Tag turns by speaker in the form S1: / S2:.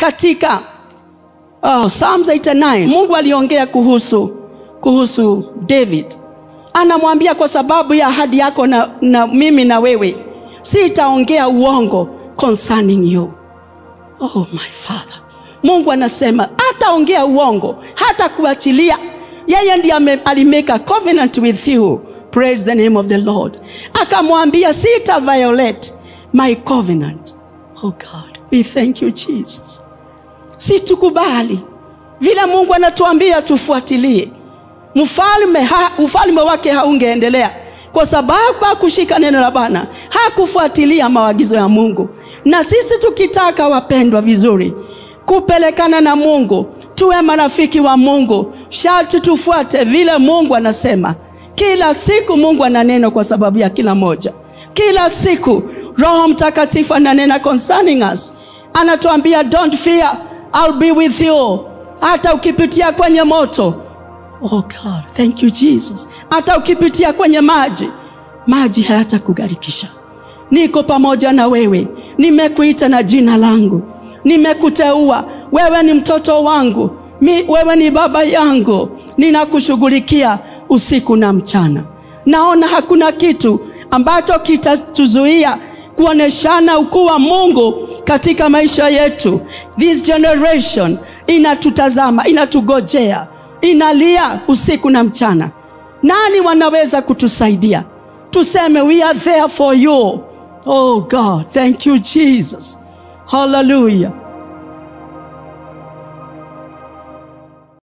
S1: katika oh, Psalms 89 Mungu aliongea kuhusu kuhusu David, anamwambia kwa sababu ya ahadi yako na, na mimi na wewe sitaongea uongo concerning you. Oh my father, Mungu anasema hataongea uongo, hata kuachilia. Yeye ndiye alimake a covenant with you. Praise the name of the Lord. Akamwambia sita violate my covenant. Oh God, we thank you Jesus. Si tukubali vile Mungu anatuambia tufuatilie. Mfalme ha, ufalme wake haungeendelea kwa sababu hakushika neno la Bwana, hakufuatilia maagizo ya Mungu. Na sisi tukitaka, wapendwa, vizuri kupelekana na Mungu, tuwe marafiki wa Mungu, sharti tufuate vile Mungu anasema. Kila siku Mungu ana neno kwa sababu ya kila moja. Kila siku Roho Mtakatifu ananena concerning us, anatuambia don't fear, I'll be with you. Hata ukipitia kwenye moto Oh God, thank you Jesus. Hata ukipitia kwenye maji, maji hayatakugarikisha. Niko pamoja na wewe, nimekuita na jina langu, nimekuteua wewe, ni mtoto wangu Mi, wewe ni baba yangu, ninakushughulikia usiku na mchana. Naona hakuna kitu ambacho kitatuzuia kuoneshana ukuu wa Mungu katika maisha yetu. This generation inatutazama, inatugojea inalia usiku na mchana. Nani wanaweza kutusaidia? Tuseme we are there for you. Oh God, thank you Jesus. Hallelujah.